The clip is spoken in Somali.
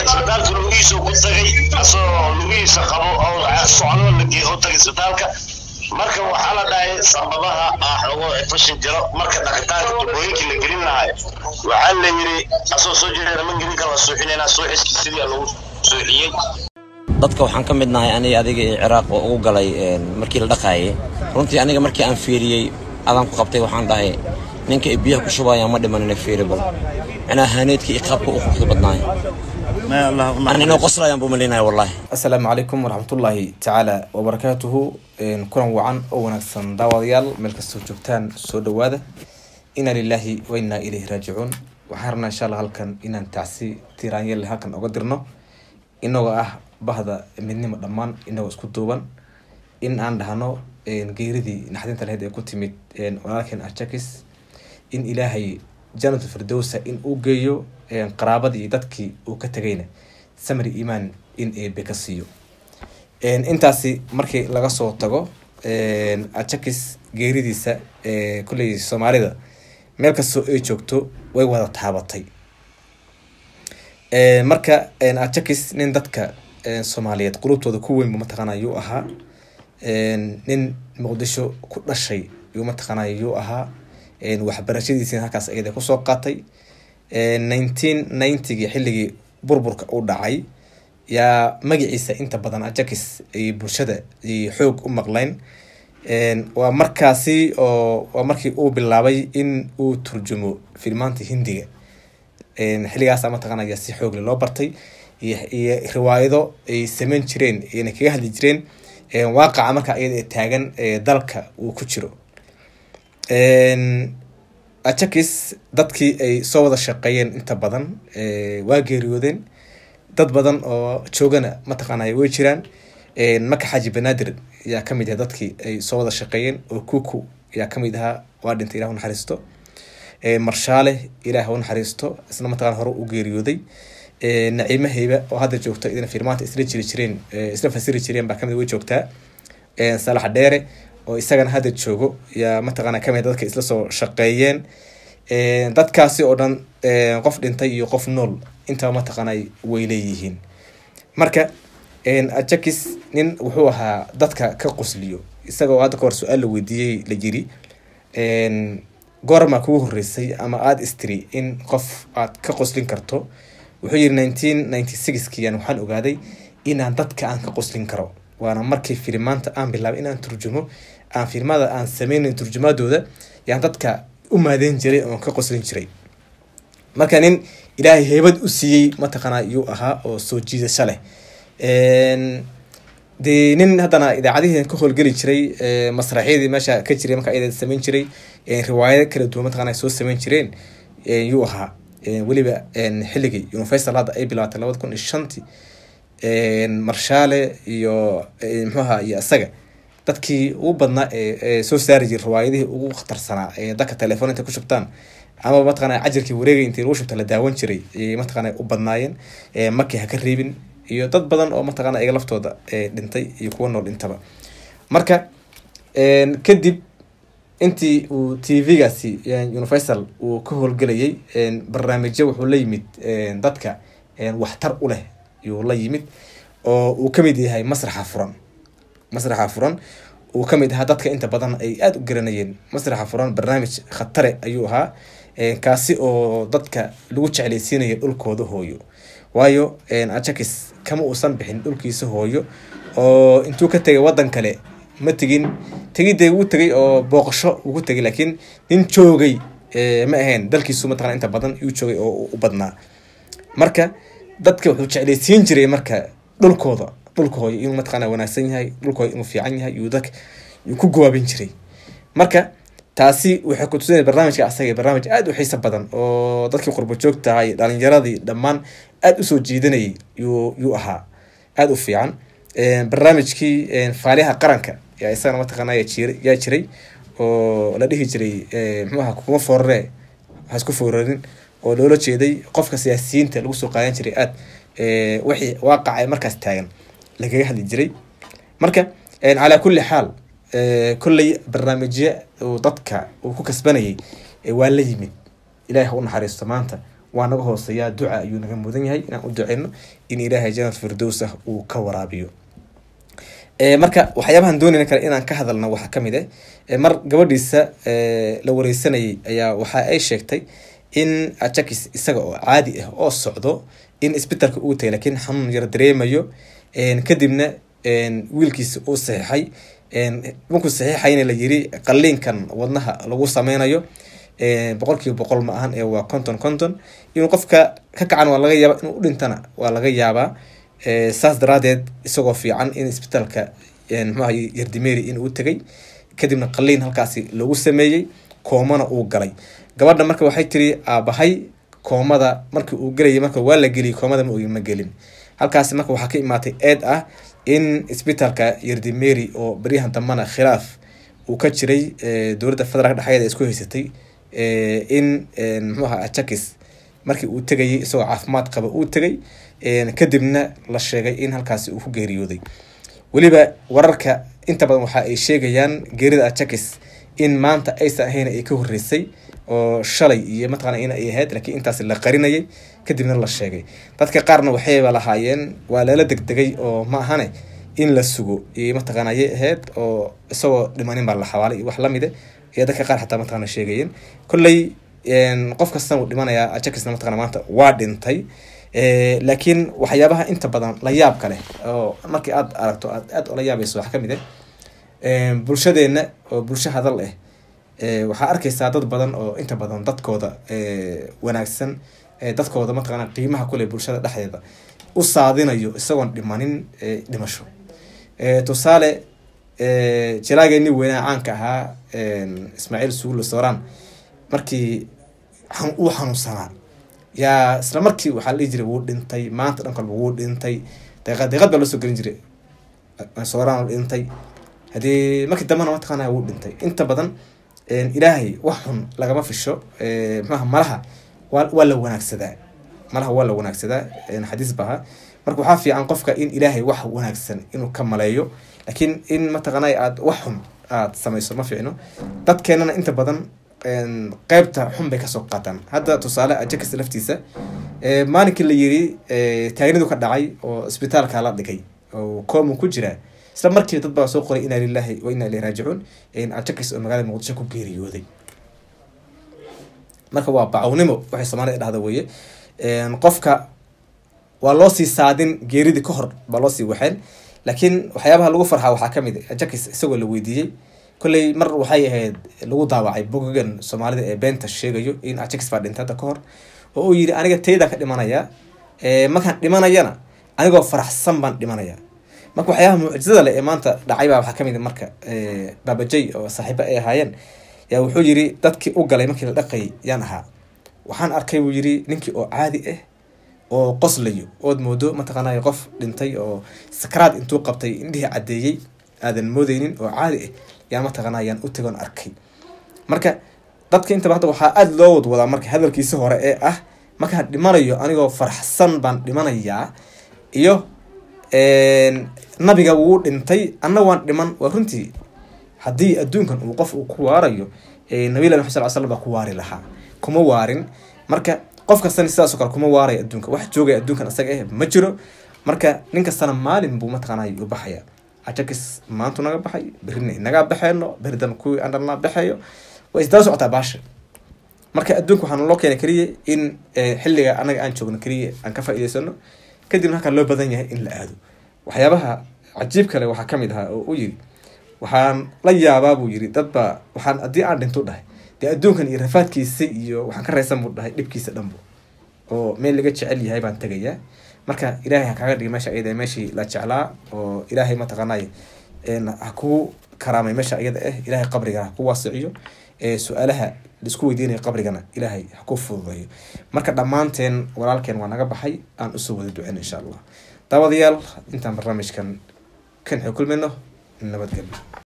isbitaalka lugihiisa ku tagay asoo lugihiisa qabo oo socdo lagee oo tagay isbitaalka marka waxaa la dhahay sababaha ah xogo fashin jiro marka dhaqitaanka tubooyinkii la gelin lahay waxaa la yidhi asoo soo jeeda ma gelin kara la suuxinayna suuxiski sidii lagu suuxiyey dadka waxaan ka mid nahay aniga adiga iyo ciraaq oo ugu galay markii la dhaqaayay runtii aniga markii aan fiiriyey adaan ku qabtay waxaan dhahay ninka ay biyaha ku shubayaan ma dhimanina fiiribal macnaha haaneedka iyo qaabka u quruxda badnaay aan inoo qoslayaan buu malinaya wallahi asalaamu calaykum waraxmatullaahi tacaala wabarakaatuhu kulan wacan oo wanaagsan daawadayaal meel kastoo joogtaan soo dhawaada inaa lilaahi wa innaa ilayhi raajicuun waxaan rabnaa insha allah halkan inaan tacsi tiraanyale halkan oga dirno inagoo ah bahda midnimo dhammaan inagoo isku duuban in aan dhahno geeridii naxdinta lahayd ee ku timid walaalkeen arjakis in ilaahay janatu firdowsa in uu geeyo qaraabadii iyo dadkii uu ka tegayna samri imaan in eebe ka siiyo intaasi markii laga soo tago ajakis geeridiisa kulley soomaalida meel kastoo ay joogto way wada taabatay marka ajakis nin dadka soomaaliyeed qulubtooda ku weyn bu mataqaana yuu ahaa nin muqdisho ku dhashay yuu mataqaana yuu ahaa waxbarashadiisina halkaas ayada kusoo qaatay nineteen ninetygii xilligii burburka u dhacay yaa magaciisa inta badan ajakis ay bulshada xoog u maqleyn waa markaasi oo waa markii uu bilaabay in uu turjumo filmaanta hindiga xilligaasa mataqaanaya si xoogle loo bartay iyo riwaayado ay sameyn jireen ayna kaga hadli jireen waaqaca marka ayada taagan dalka uu ku jiro ajakis dadkii ay soo wada shaqeeyeen inta badan waa geeriyoodeen dad badan oo joogana mataqaanay way jiraan maka xaaji banaadir ayaa kamid ahaa dadkii ay soo wada shaqeeyeen oo kuku ayaa kamid ahaa waa dhintay ilah unaxariisto marshaale ilaah u naxariisto isna mataqana hore u geeriyooday naciimo heyba oo hadda joogto idina firmaanta isla jiri jireen isla fasiri jireen baa kamid way joogtaa salax dheere oo isagana hadda joogo yaa mataqaana kamid dadka isla soo shaqeeyeen dadkaasi oo dhan qof dhintay iyo qof nool intaba mataqaana way leeyihiin marka ajakis nin wuxuu ahaa dadka ka qosliyo isagoo hadda kahor su-aal la weydiiyey la yiri goorma kugu horeysay ama aada istiri in qof aad ka qoslin karto wuxuu yiri nineteen ninety sixkiyan waxaan ogaaday inaan dadka aan ka qoslin karo waana markii filimaanta aan bilaabay inaan turjumo aan filmada aan sameynayn turjumaadooda yaan dadka u maadeyn jiray oon ka qoslin jiray marka nin ilaahay heybad u siiyey mataqaana yuu ahaa oo soo jiidasho leh dee nin haddana idaacadihii ka howlgeli jiray masraxyadii meesha ka jiray marka ayada sameyn jiray riwaayado kala duwan mataqana soo sameyn jireen yuu ahaa weliba xilligii universal hadda ay bilaabatay labada kun iyo shantii marshaale iyo muxuaha iyo isaga dadkii ugu badnaa ee soo saari jiray riwaayadihii ugu khatarsanaa ee dadka telefoon intay ku shubtaan ama mataqana cajirkii wareegay intii lagu shubta la daawan jiray ayay mataqana u badnaayeen markii ha ka reebin iyo dad badan oo mataqana iga laftooda dhintay iyo kuwa nool dhintaba marka kadib intii uu t v-gaasi universal uu ka howlgelayay barnaamijyo wuxuu la yimid dadka waxtar u leh yuu la yimid oo uu kamid yahay masraxa furan masraxa furan uu kamid ahaa dadka inta badan ay aada u garanayeen masraxa furan barnaamij khatare ayuu ahaa kaasi oo dadka lagu jeclaysiinaya dhulkooda hooyo waayo ajakis kama uusan bixin dhulkiisa hooyo oo intuu ka tegay wadan kale ma tegin tegidee uu tegay oo booqasho ugu tegay laakiin nin joogay ma ahayn dalkiisu mataqana inta badan yuu joogay oo u badnaa marka dadka wuxuu jeclaysiin jiray marka dhulkooda dhulka hooyo inuu mataqana wanaagsan yahay dhulka hooyo inuu fiican yahay yuu dadka yuu ku gawaabin jiray marka taasi waxay ku tusinaya barnaamijka asaga barnaamij aada u xiiso badan oo dadkii qurbo joogtahay dhalinyaradii dhammaan aada usoo jiidanayay yuu yuu ahaa aada u fiican barnaamijkii faaliyaha qaranka yaa isagana mataqaana yaa jiray oo la dhihi jiray muxuaha kuma foorare waxaa isku foorarin oo loola jeeday qofka siyaasiyiinta lagu soo qaadan jiray aada wixii waaqaca markaas taagan lagaga hadli jiray marka calaa kulli xaal kolley barnaamijyo uu dadka uu ku kasbanayay waa la yimid ilahi ha u naxariisto maanta waa naga hooseeyaa duca ayuu naga mudan yahay inaan u duceyno in ilaahay janat firdows ah uu ka waraabiyo marka waxyaabahan doonayna kale inaan ka hadalno waxaa kamid ah mar gabadhiisa la wareysanayay ayaa waxa ay sheegtay in ajakis isaga oo caadi ah oo socdo in isbitalka uu tagay lakiin xanuun yar dareemayo kadibna wiilkiisa uu saxiixay markuu saxiixayna la yiri qaliinkan wadnaha lagu sameynayo boqol kiiba boqol ma ahan ee waa conton conton inuu qofka ka kacan waa laga yaaba inuu udhintana waa laga yaabaa saas daraadeed isagoo fiican in isbitaalka mxuaha yardimeri inuu tegay kadibna qaliin halkaasi lagu sameeyey koomana uu galay gabadha marka waxay tiri aabahay koomada markii uu gelayay marka waa la geliyay koomada ma ma gelin halkaasi marka waxaa ka imaatay eed ah in isbitaalka yardimeri oo beryahan dambana khilaaf uu ka jiray dowladda federaalk dhexeeda isku haysatay in mxuu aha ajakis markii uu tegayay isagoo caafimaad qaba uu tegay kadibna la sheegay in halkaasi uu ku geeriyooday weliba wararka inta badan waxa ay sheegayaan geerida ajakis in maanta aysan ahayn ay ka horeysay oo shalay iyo mataqana in ay ahayd laakiin intaas la qarinayay kadibna la sheegay dadka qaarna waxayba lahaayeen waa lala degdegay oo ma ahane in la sugo iyo mataqana ayay ahayd oo isagoo dhimanin baa la xawaalay iyo wax lamide iyo dadka qaar xataa mataqana sheegayeen kolley qof kastana uu dhimanayaa ajakisna mataqana maanta waa dhintay laakiin waxyaabaha inta badan la yaabka leh oo markii aad aragto aad aad ola yaabayso waxaa kamid ah bulshadeena oo bulsho hadal ah waxaa arkaysaa dad badan oo inta badan dadkooda wanaagsan dadkooda mataqaana qiimaha kule bulshada dhexdeeda u saadinayo isagoon dhimanin dhimasho tusaale jalaageeni weynaa caanka ahaa ismaaciil suulo sooraan markii uu xanuunsanaa yaa isla markii waxaa la dhihi jiray wuu dhintay maanta dhan kalba wuu dhintay deeqad deeqad baa loo soo gelin jiray sooraan dhintay haddii markii dambena mataqaana wuu dhintay inta badan ilaahay wax xun lagama fisho mxuaha malaha waa waa la wanaagsadaa malaha waa la wanaagsadaa xadiis baha marka waxaa fiican qofka in ilaahay wax wanaagsan inuu ka maleeyo laakiin in mataqaana aad wax xun aad samayso ma fiicno dadkeenana inta badan qeybta xun bay kasoo qaataan hadda tusaale ajakis laftiisa maalinkii la yiri taagnidu ka dhacay oo isbitaalka la dhigay oo koomu ku jira isla markiiba dad baa soo qoray inaa lilahi wa inaa ilahi raajicuun ajakis oo magaalada muqdisho ku geeriyooday marka waa bacawnimo waxay soomaalida dhahda weeye qofka waa loo sii saadin geeridii ka hor baa loo sii waxeen laakiin waxyaabaha lagu farxaa waxaa kamid a ajakis isagoo la weydiiyey kolley mar waxay ahayd lagu daawacay bogogan soomaalida ee beenta sheegayo in ajakis baa dhintay hadda ka hor oo uu yidhi aniga tayda ka dhimanaya markaan dhimanayana anigoo faraxsan baan dhimanaya marka waxyaabaha mucjizada leh ee maanta dhacay baa waxaa kamid marka baabajay oo saaxiibo ay ahaayeen yaa wuxuu yiri dadkii u galay markii la dhaqayay yaan ahaa waxaan arkay buu yiri ninkii oo caadi ah oo qoslayo ood moodo mataqaanay qof dhintay oo sakaraad intuu qabtay indhihii caddeeyey aadan moodeynin oo caadi ah yaan mataqaana yaan u tagoon arkay marka dadka intaba hadda waxaa aada loo wadwadaa marka hadalkiisi hore ee ah markaan dhimanayo anigoo faraxsan baan dhimanayaa iyo nabiga wuu dhintay anna waan dhiman waa runtii haddii adduunkan uu qof uu ku waarayo nabilah maxad sal slam baa ku waari lahaa kuma waarin marka qof kastana sidaasoo kale kuma waaraya adduunka wax joogaya adduunkan isaga eh ma jiro marka nin kastana maalin buu mataqaanay u baxaya ajakis maantu naga baxay berrina inagaa baxeeno berri dambe kuwii andhalnaa baxeeyo way isdaba socotaa baasha marka adduunka waxaa naloo keenay keliya in xilliga anaga aan joogno keliya aan ka faa'iidaysano kadibna halkaa loo badan yahay in la aado waxyaabaha cajiib kale waxaa kamid ahaa oo u yiri waxaan la yaabaa buu yiri dadba waxaan haddii aan dhinto dhahay dee adduunkan iyo rafaadkiisa iyo waxaan ka raysan buu dhahay dhibkiisa dhanbo oo meel laga jecel yahay baan tegayaa marka ilaahay ha kaaga dhigi meesha iyada meeshii la jeclaa oo ilaahay mataqaanay ha kuu karaamay meesha iyada ah ilaahay qabriga ha ku waasiciyo su-aalaha laisku weydiinaya qabrigana ilaahay ha ku fududeeyo marka dhammaanteen walaalkeen waa naga baxay aan usoo wada ducen insha allah daawadayaal intaan barnaamijkan kan xog kulmayno nabadgelyo